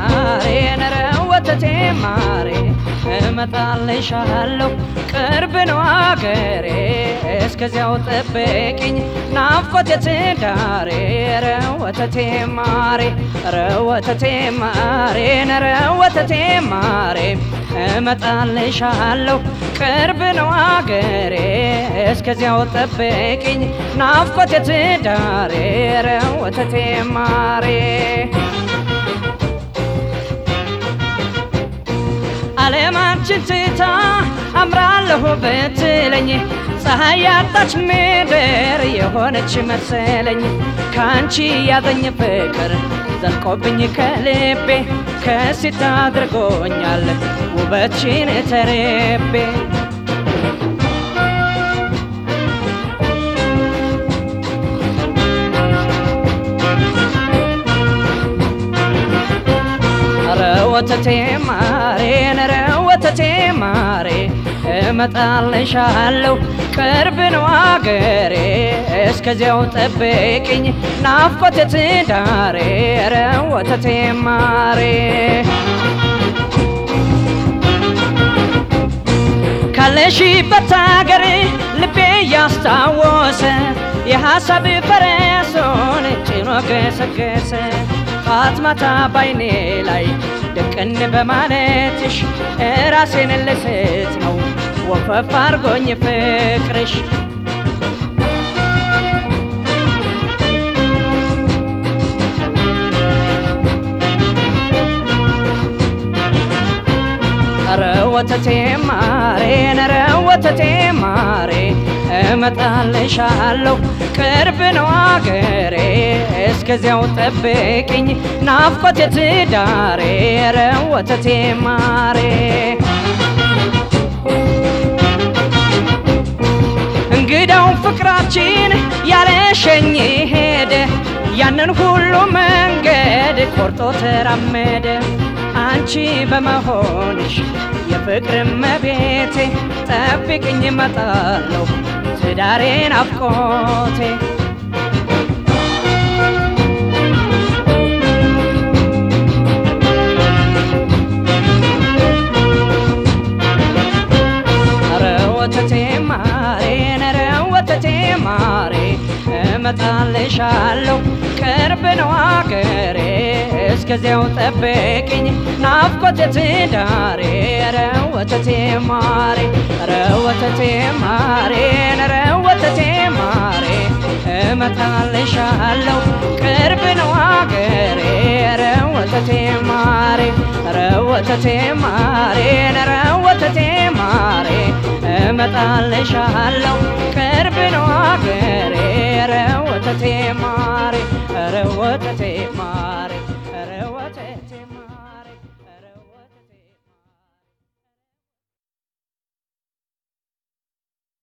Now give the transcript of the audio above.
ማሬ ነረ ወተቴ ማሬ እመጣልሻለሁ ቅርብ ነው አገሬ እስከዚያው ጠብቂኝ ናፍቆቴ ትዳሬ ረ ወተቴ ማሬ ረ ወተቴ ማሬ ነረ ወተቴ ማሬ እመጣልሻለሁ ቅርብ ነው አገሬ እስከዚያው ጠብቂኝ ናፍቆቴ ትዳሬ ረ ወተቴ ማሬ ዓለማችን ትታ አምራለሁ ብትለኝ ፀሐይ ያጣች ምድር የሆነች መሰለኝ ከአንቺ ያዘኝ ፍቅር ዘልቆብኝ ከልቤ ከሲት አድርጎኛል ውበትሽን ተርቤ ኧረ ወተቴ ማሬ ኧረ ወተቴ ማሬ እመጣልሻለሁ ቅርብ ነው አገሬ እስከዚያው ጠብቂኝ ናፍቆቴ ትዳሬ ኧረ ወተቴ ማሬ ካለሽበት አገር ልቤ ያስታወሰ የሐሳብ ፈረሶን ጭኖ ገሰገሰ ጧት ማታ ባይኔ ላይ ድቅን በማለትሽ ራሴን ልስት ነው ወፈፍ አርጎኝ ፍቅርሽ ኧረ ወተቴ ማሬ ኧረ ወተቴ ማሬ እመጣልሻለሁ ቅርብ ነው አገሬ እስከዚያው ጠብቂኝ ናፍቆቴ ትዳሬ ኧረ ወተቴ ማሬ እንግዳው ፍቅራችን ያለሸኝ ሄደ ያንን ሁሉ መንገድ ቆርጦ ተራመደ አንቺ በመሆንሽ የፍቅር መቤቴ ጠብቅኝ እመጣለሁ ትዳሬ ናፍቆቴ ኧረ ወተቴ ማሬ ኧረ ወተቴ ማሬ እመጣልሻለሁ ቅርብ ነው አገሬ እስከዚያው ጠብቂኝ ናፍቆቴ ትዳሬ ኧረ ወተቴ ማሬ ኧረ ወተቴ ማሬ ኧረ ወተቴ ማሬ እመጣልሻለሁ ቅርብ ነው አገሬ ኧረ ወተቴ ማሬ ኧረ ወተቴ ማሬ ኧረ ወተቴ ማሬ እመጣልሻለሁ ቅርብ ነው አገሬ ኧረ ወተቴ ማሬ ኧረ ወተቴ ማሬ